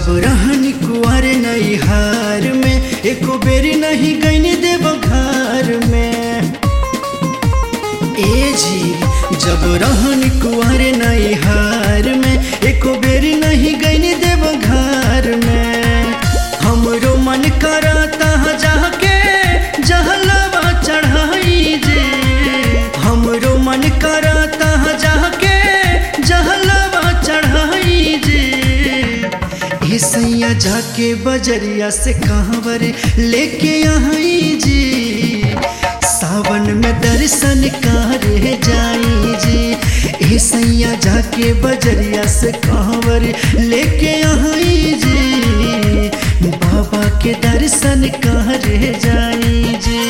जब रहन कुआर नैहार में एको बेरी नहीं गईन देव घर में ए जी जब रहन कुआर नैहार में एको बेरी नहीं गईन देव घर में हमरो मन करता जाके जहलवा चढ़ाई जे हमरो मन करता जाके जहलवा चढ़ाई जे हे सैया जाके बजरिया से कहवर लेके आई जी सावन में दर्शन करे जाई जी हे सैया जाके बजरिया से कहवर लेके आई जी बाबा के दर्शन करे जाई जी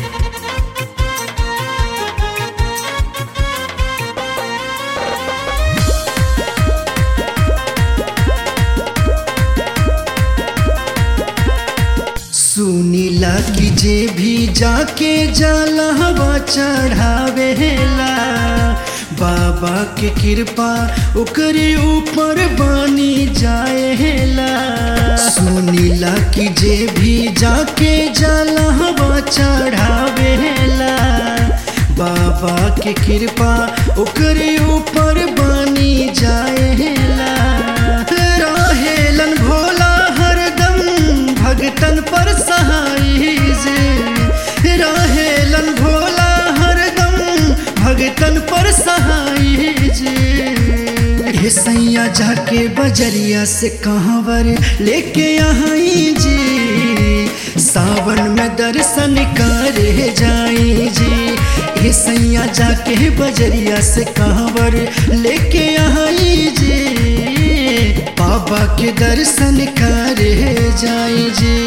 सुनीला की जे भी जाके जलहवा चढ़ावेला बाबा के कृपा ओकरे ऊपर बनी जाएला सुनीला की जे भी जाके जलहवा चढ़ावेला बाबा के कृपा ओकरे ऊपर बनी जाएला रहेलन भोला हरदम भगतन पर सहाई जे रहेलन भोला हरदम भगतन पर सहाई जे हे सैया जाके बजरिया से कहवर लेके आई जी सावन में दर्शन करे जाई जी हे सैया जाके बजरिया से कहवर लेके आई जी बाबा के दर्शन करे जाई जी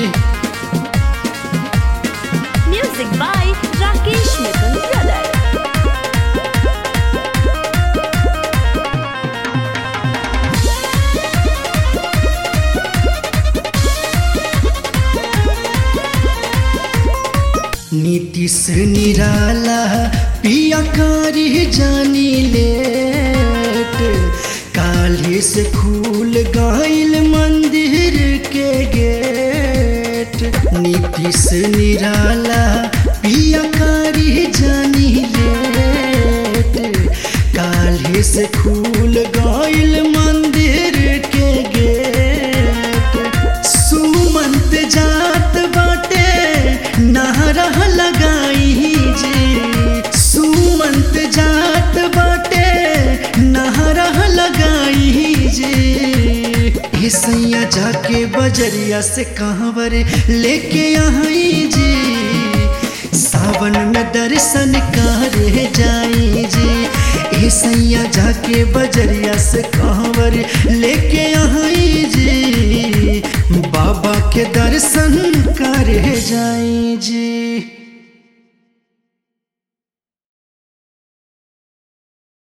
Music by Rakesh Mittal Brothers. Nitish निराला पिया कारी जानी लेट काले से खुल गईल मंदिर के गेट नीतीश निराला पिया कारी जानी लेट काले से खुल गईल मंदिर के गेट सुमंत जात बाटे नारा लगाई जी सुमंत जात बाटे नारा लगाई जी हे सैया जाके बजरिया से कहवर लेके आई जी सावन में दर्शन करे जाई जी हे सैया जाके बजरिया से कहवर लेके आई जी बाबा के दर्शन करे जाई जी